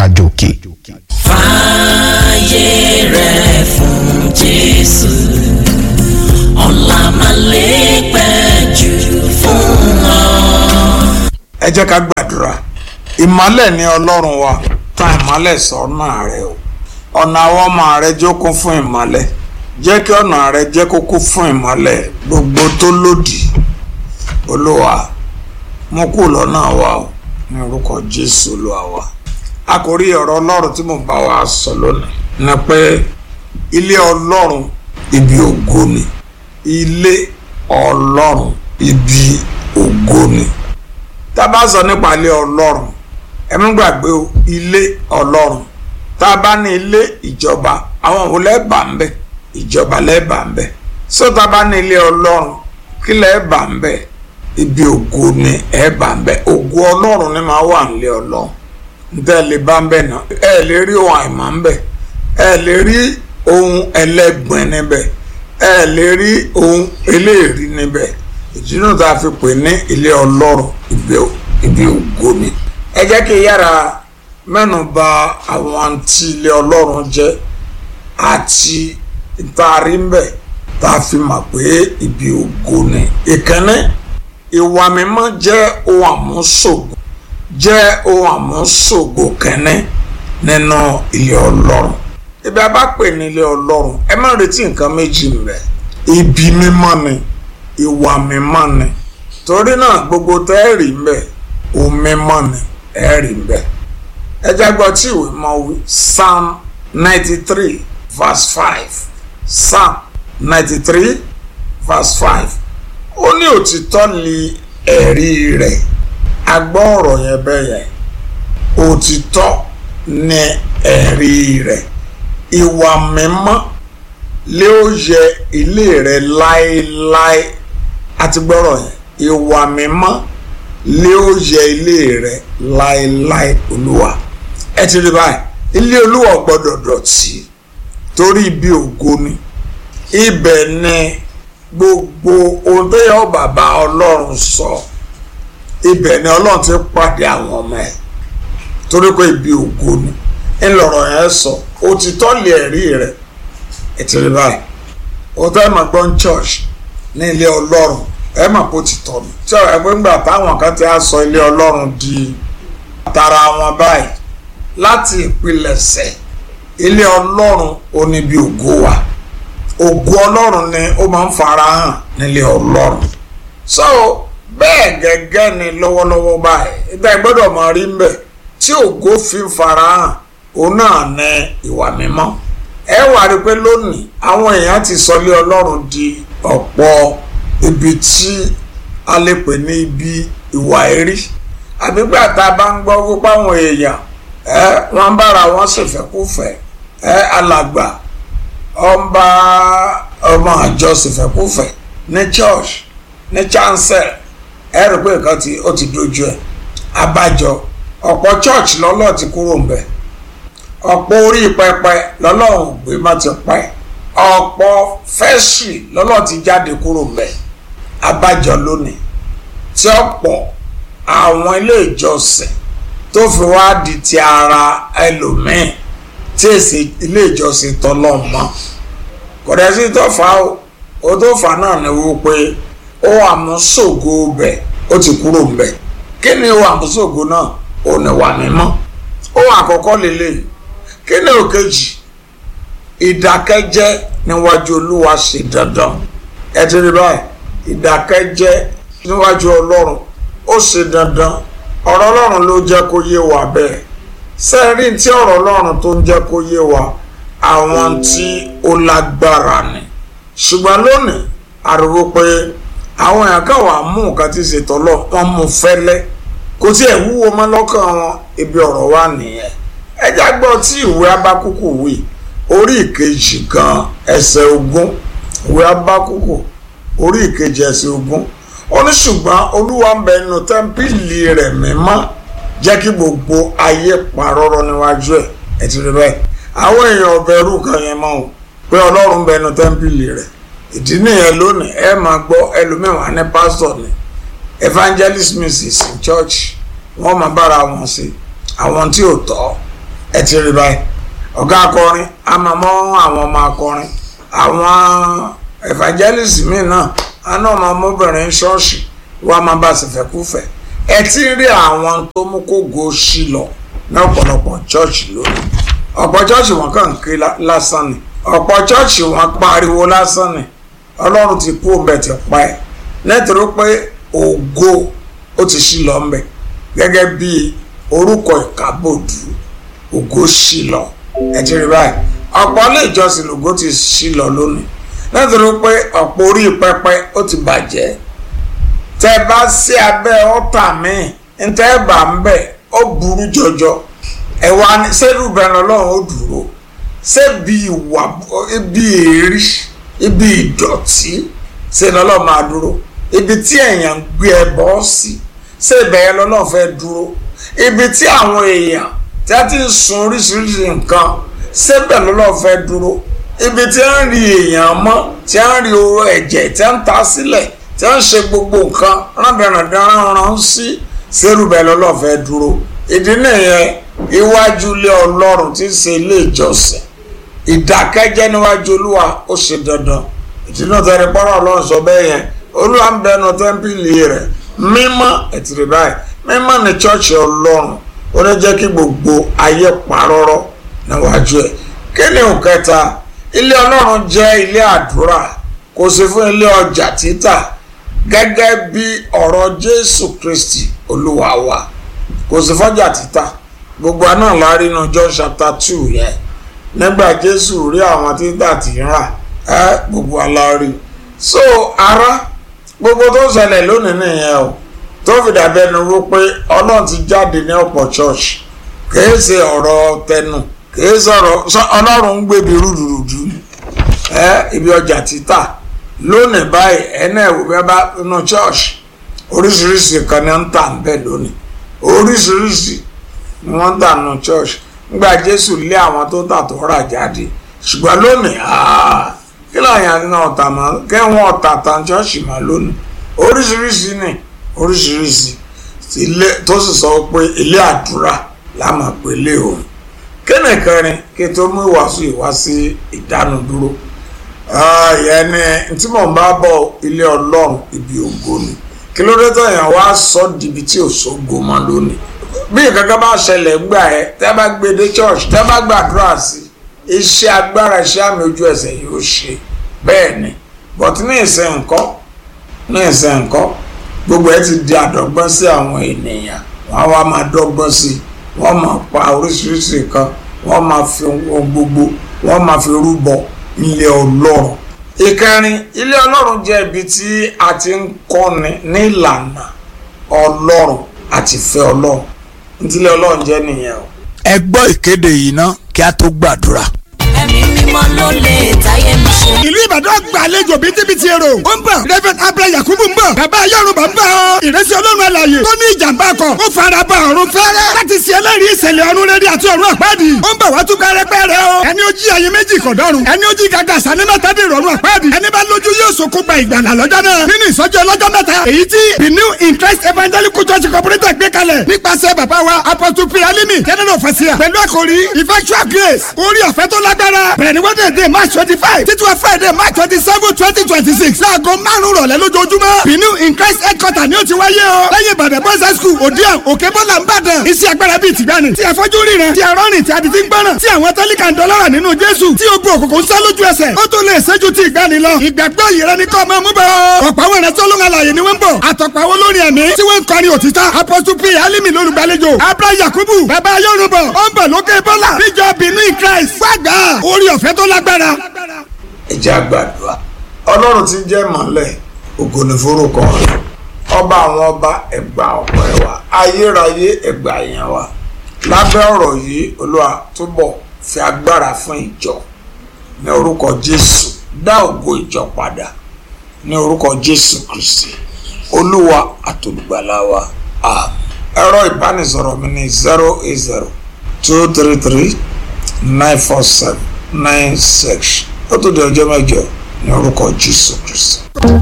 àjò òkè. fààyè rẹ̀ fún jésù ọ̀la máa lè pẹ́ jù fún ọ. ẹ jẹ́ ká gbàdúrà ìmọ́lẹ̀ ni ọlọ́run wa tan ìmọ́lẹ̀ sọ́nà rẹ o ọ̀nà àwọn ọmọ rẹ jókòó fún ìmọ́lẹ̀ jẹ́ kí ọ̀nà rẹ jẹ́ kókó fún ìmọ́lẹ̀ gbogbo tó lòdì olúwa mú kú lọ́nà wa o ní orúkọ jésù olúwa wa àkórí ọ̀rọ̀ ọlọ́run tí mo bá wa sọ lónìí ni pé ilé ọlọ́run ibi ògo ni ilé ọlọ́run ibi ògo ni tá a bá sọ nípa ilé ọlọ́run ẹ mú gbàgbé o ilé ọlọ́run tá a bá ní ilé ìjọba àwọn òun lẹ́ẹ̀bà ń bẹ̀ ìjọba lẹ́ẹ̀bà ń bẹ̀ sọ tá a bá ní ilé ọlọ́run kí lẹ́ẹ̀bà ń bẹ̀ ibi ògo ni ẹ̀ẹ̀bà ń bẹ̀ ògo ọlọ́run ni máa wà nílé ọlọ́run ntẹ́ lè bá ń bẹ̀ náà ẹ lè rí ohun àìmọ́ ń bẹ̀ ẹ lè rí ohun ẹlẹ́gbẹ̀ẹ́ níbẹ̀ ẹ lè rí ohun eléèrí níbẹ̀ ìdí náà tá a fi pè ní ilé ọlọ́run ibi ògo ni. ẹ jẹ́ kí yára mẹ́nu bà àwọn tí ilé ọlọ́run jẹ́ àti ìtaari ń bẹ̀ tá a fi mọ̀ pé ibi ògo ni. ìkànnì ìwà mímọ́ jẹ́ ohun àmúṣògo jẹ́ ohun àmúṣògo kẹ́ni nínú ilé ọlọ́run. ibi a bá pè ní ilé ọlọ́run ẹ má retí nǹkan méjì ń bẹ̀ ibi mímọ́ ni ìwà mímọ́ ni torí náà gbogbo tẹ́ ẹ rí mbẹ́ omi mọ́ ni ẹ rí mbẹ́ ẹ jágbọ́ tí ìwé mọ́ wí psalm ninety three verse five psalm ninety three verse five ó ní òtítọ́ li ẹ̀rí rẹ̀ agbọ́ ọ̀rọ̀ yẹn bẹ́ẹ̀ yẹn òtítọ́ ni ẹ̀rí rẹ̀ ìwà mímọ́ lé ó yẹ ilé rẹ̀ láéláé àti gbọ́rọ̀ yẹn ìwà mímọ́ lé ó yẹ ilé rẹ láéláé olúwa ẹ ti rí báyìí ilé olúwa gbọ́dọ̀ dọ̀tí torí ibi ògo ni ibẹ̀ ni gbogbo ohun tó yẹ bàbá ọlọ́run sọ ibẹ̀ ni ọlọ́run ti pàdé àwọn ọmọ ẹ̀ torí pé ibi ògo ni ńlọrọ̀ yẹn sọ òtítọ́ lè rí rẹ̀ ẹ ti rí báyìí òtítọ́ ẹ̀ máa gbọ́n church ní ilé ọlọ́run ẹ mà kó ti tọ̀ mí. tí ẹgbẹ́ ńgbà táwọn kan ti á sọ ilé ọlọ́run di tara wọn báyìí láti ìpilẹ̀ṣẹ̀ ilé ọlọ́run ó ní bí ògo wà ògo ọlọ́run ni ó máa ń fara hàn nílé ọlọ́run. so bẹ́ẹ̀ gẹ́gẹ́ ni lọ́wọ́lọ́wọ́ báyìí ìgbà gbọ́dọ̀ máa rí mbẹ̀ tí ògo fi ń fara hàn òun náà ní ìwà mímọ́. ẹ wà rí pé lónìí àwọn èèyàn ti sọ ilé ọlọ́run di ọ̀pọ̀ ibi tí a lè pè ní ibi ìwà ẹ̀rí àbígbà tá a bá ń gbọ́ wípé àwọn èèyàn ẹ wọ́n ń bára wọn ṣèfẹ́kúfẹ́ ẹ alàgbà ọba ọmọ àjọ ṣèfẹ́kúfẹ́ ní church ní chancel ẹ rí pé nǹkan tí ó ti dojú ẹ abájọ ọ̀pọ̀ church lọ́lọ́ ti kúrò ń bẹ̀ ọ̀pọ̀ orí pẹpẹ lọ́lọ́run gbé má ti pẹ́ ọ̀pọ̀ fẹ́ṣì lọ́lọ́ ti jáde kúrò ń bẹ̀ abájọ lónìí tí ọ̀pọ̀ àwọn ilé ìjọsìn tó fi wá di ti ara ẹlòmíín tí èsì ilé ìjọsìn tọ́lọ̀ mọ́ kò dẹ̀ sí tó fà ó ó tó fà náà ni wó pé ó àmúṣògo bẹ̀ ó ti kúrò bẹ̀ kí ni ó àmúṣògo náà ó ní wà mímọ́ ó àkọ́kọ́ lélẹ̀ kí ni òkejì ìdákẹ́jẹ́ níwájú olúwa ṣe dandan ẹ ti rí báyìí ìdákẹ́jẹ́ níwájú ọlọ́run ó ṣe dandan ọ̀rọ̀ ọlọ́run ló jẹ́ kó yé wa bẹ́ẹ̀ sẹ́ẹ̀rí tí ọ̀rọ̀ ọlọ́run tó ń jẹ́ kó yé wa àwọn tí ó lágbára ni ṣùgbọ́n lónìí àrùwò pé àwọn èèyàn kan wà mú nǹkan tí ṣètò lọ wọ́n mú fẹ́lẹ́ kò tí ẹ̀ wúwo mọ́ lọ́kàn wọn ibi ọ̀rọ̀ wa nìyẹn ẹjá gbọ́ tí ìwé abákúkú wí orí ìkejì gan ẹsẹ̀ ogún ìwé abákúkú orí ìkejì ẹsẹ̀ ogún ó ní ṣùgbọ́n olúwa ń bẹ nínú tẹ́ḿpìlì rẹ̀ mímọ́ jẹ́ kí gbogbo ayé parọ́rọ́ níwájú ẹ̀ ẹ̀ ti rí bẹ́ẹ̀ àwọn èèyàn ọ̀bẹ̀rù kan yẹn mọ́ o pé ọlọ́run ń bẹ nínú tẹ́ḿpìlì rẹ̀ ìdí nìyẹn lónìí ẹ máa gbọ́ ẹlòmíràn ní pásítọ̀ ni evangelist mrs in church wọ́n máa bára wọn sí àwọn tí ò tọ́ ẹ ti rí báyìí ọ̀gá akọrin a máa mọ́ àwọn ọmọ akọrin àwọn evangelist míì náà a náà máa mọ́bìnrin ṣọ́ọ̀ṣì wọ́n á máa bá sì fẹ́ kú fẹ́ ẹ ti rí àwọn tó mú kó go sí lọ ní ọ̀pọ̀lọpọ̀ chọ́ọ̀chì lónìí ọ̀pọ̀ chọ́ọ̀chì wọn kàn ń ké lásán ni ọ̀pọ̀ chọ́ọ̀chì wọn pariwo lásán ni ọlọ́run ti kú ọbẹ̀ ti pa ẹ̀ nítorí pé ògo ó ti sí lọ ńbẹ gẹ́gẹ́ bí orúkọ ìkábòdù ògo sí lọ ẹ ti rí báyìí ọ̀pọ̀ ilé ìjọsìn lògo ti sí lọ lónìí nítorí pé ọ̀pọ̀ orí pẹpẹ ó ti bàjẹ́ tẹ́ bá sí abẹ́ ọ̀tà míì ntẹ́ bá ń bẹ̀ ó burú jọjọ ẹ̀wà sẹ́rù bẹ̀rẹ̀ ọlọ́run ó dúró ṣebí ìwà ibi èrí ibi ìdọ̀tí ṣe lọ́lọ́ máa dúró ibi tí èèyàn ń gbé ẹbọ sí ṣé ibẹ̀ yẹn lọ́lọ́ fẹ́ dúró ibi tí àwọn èèyàn tí a ti ń sun oríṣiríṣi nǹkan ṣébẹ̀ lọ́lọ́ fẹ́ dúró ibi tí a ń rí èèyàn mọ́ tí a ń rí oró ẹ̀jẹ̀ tí a ń ta sílẹ̀ tí a ń ṣe gbogbo nǹkan rándanrandan rán sí ṣérùbẹ̀ lọ́lọ́ fẹ́ dúró ìdí nìyẹn iwájú ilé ọlọ́run tí ń ṣe ilé ìjọsìn ìdákẹ́jẹ́ níwájú olúwa ó ṣe dandan ìdínà tẹ́lẹ̀ pọ́nrọ́ ọlọ́run sọ bẹ́ẹ̀ yẹn olúwa ń bẹnu tẹ́ḿpìlì rẹ̀ mímọ́ ẹ̀tìrì báyìí mímọ́ ní chọ́ọ̀chì ọlọ́run ó ní jẹ́ kí gbogbo ayé parọ́rọ́ níwájú ẹ̀ kí ni òkẹta ilé ọlọ́run jẹ́ ilé àdúrà kò sí fún ilé ọjà títà gẹ́gẹ́ bí ọ̀rọ̀ jésù kristi olúwa wa kò sí fọ́jà títà gbogbo àná láàrin inú john chapter two yẹn nígbà jésù rí àwọn títà tí ń rà ẹ gbogbo alárí so ara gbogbo tó ṣẹlẹ̀ lónìí nìyẹn o tó fi dàbí ẹnu wó pé ọlọ́run ti jáde ní ọ̀pọ̀ church kìí ṣe ọ̀rọ̀ tẹnu kìí sọ̀rọ̀ ọlọ́run ń gbèbí rúdurùdu ẹ ibi ọjà títà lónìí báyìí ẹnà ẹ̀wò bẹ́ẹ̀ bá inú church oríṣiríṣi kan ní ń tà ń bẹ̀ lónìí oríṣiríṣi ni wọ́n ń tà nù church nígbà jésù lé àwọn tó tà tó rà jáde ṣùgbọ́n lónìí kí láàyè àdínà ọ̀tà mọ́ kẹ́wọ́n ọ̀tà tàn church mọ́ lónìí oríṣiríṣi ni oríṣiríṣi ilé tó sì sọ pé ilé àdúrà láàmà pé ilé òun kéne kẹrin kí tó mú ìwàásù ìwá sí ìdánudúró ìyẹn ni tí mò ń bá bọ̀ ilé ọlọ́run ibi ògo ni kí ló dé tó yàn wá sọ dìbì tí ò sógo mọ́ lónìí bí nǹkan bá ṣẹlẹ̀ gbà ẹ́ tẹ́ bá gbé dé church tẹ́ bá gbàdúrà sí iṣẹ́ agbára iṣẹ́ àmì ojú ẹsẹ̀ yóò ṣe bẹ́ẹ̀ ni but ní ìsìn nǹkan ní ìsìn nǹkan gbogbo ẹ ti di àdọ́gbọ́n sí àwọn ènìyàn wọ́n wá máa dọ́gbọ́n sí wọ́n máa pa oríṣiríṣi nǹkan wọ́n máa fi ohun gbogbo wọ́n máa fi rúbọ ilé ọlọ́run ìkẹrin ilé ọlọ́run jẹ́ ibi tí a ti ń kọ́ni ní ìlànà ọlọ́run àti ìfẹ́ ọlọ́run ntílé ọlọ́run jẹ́ nìyẹn o. ẹ gbọ́ ìkéde yìí ná kí a tó gbàdúrà. ẹ̀mí mímọ́ ló lè táyé mi ṣe. ìlú ìbàdàn gbàlejò bítíbitì èrò ó ń bọ̀ david abdul yakubu ń bọ̀ bàbá yorùbá ń bọ̀ ọ́ ìrẹsì ọlọ́run àlàyé tó ní ìjàmbá kan ó fara ba ọ̀run fẹ́rẹ́ láti ṣe ẹlẹ́rìí ìṣẹ̀lẹ̀ ọ̀run rere àti ọ̀run àpáàdì ó ń bọ̀ wá tún pẹ́rẹ́pẹ́rẹ́ o ẹni ó jí ayé méjì kò dọ́run ẹni ó jí gàgà sani mẹ́ta dé ìrọ̀rùn àpáàdì ẹni bá lójú yóò sokó gba ìgbàlà lọ́jọ́ náà nínú ìsọjí ọlọ́jọ́ mẹ́ta èyí tí the new in christ evangelical church cooperative gbé kalẹ̀ nípasẹ̀ bàbá wa apostle p alimi general fasia pẹ̀lú àkòrí effectual grace orí ọ̀fẹ́ tó lágbára bẹ̀rẹ̀ ní wednesday march twenty five títí wọ friday march twenty seven twenty twenty six láago márùn-ún rọ̀lẹ́ lójoojúmọ́ the new in christ headquarter ni ó ti wáyé o lẹ́yìn ìbàdàn boys high school òdiwọ̀n òkè bọ́là ń bàdàn iṣẹ́ agbára bíi tìgbani tí ẹ̀fọ́jú ríran tí ẹ̀rọ rìn tí a ti ti ń gbọ́ràn tí àwọn tẹ́líkà ń dọ́lọ́rà nínú jésù tí ogun òkùnkùn ń sá lójú ẹsẹ̀ ó tún lè ṣẹ́jú tí ìgbani lọ ìgbàgbọ́ yìí rẹ ní kọ́ ọmọ mú bọ́ ọ̀pọ̀ àwọn ìrẹsì olóhùn alàyè ni wọ́n ń bọ̀ àtọ̀pọ̀ àwọn olórin ẹ̀mí tí wọ́n ń kọrin òtítọ́ apostle p alimi lólùgbàlejò abraham yakubu bàbá yorùbá ó ń bọ̀ lókè bọ́là níjọ benin christ wàgbà orí ọ̀fẹ́ tó lágbára. ẹ jẹ́ àgbàdua ọlọ́run ti jẹ́ mọ́lẹ̀ ògo ni forúkọ rẹ̀ ọba àwọn ọba ẹgbà ọ̀pọ̀ ẹ̀wà ayérayé ẹgbà èèyàn wa lábẹ́ ọ̀rọ̀ yìí olúwa túbọ̀ fi agbára fún ìjọ ní orúkọ jésù dá ògo ìjọ padà ní orúkọ jésù kristi olúwa àtolùgbàlà wa àmín ẹ̀rọ ìbánisọ̀rọ̀ mi ní zero eight zero two three three nine four seven nine six ó tó di ọjọ́ mẹ́jọ ní orúkọ jésù kristi.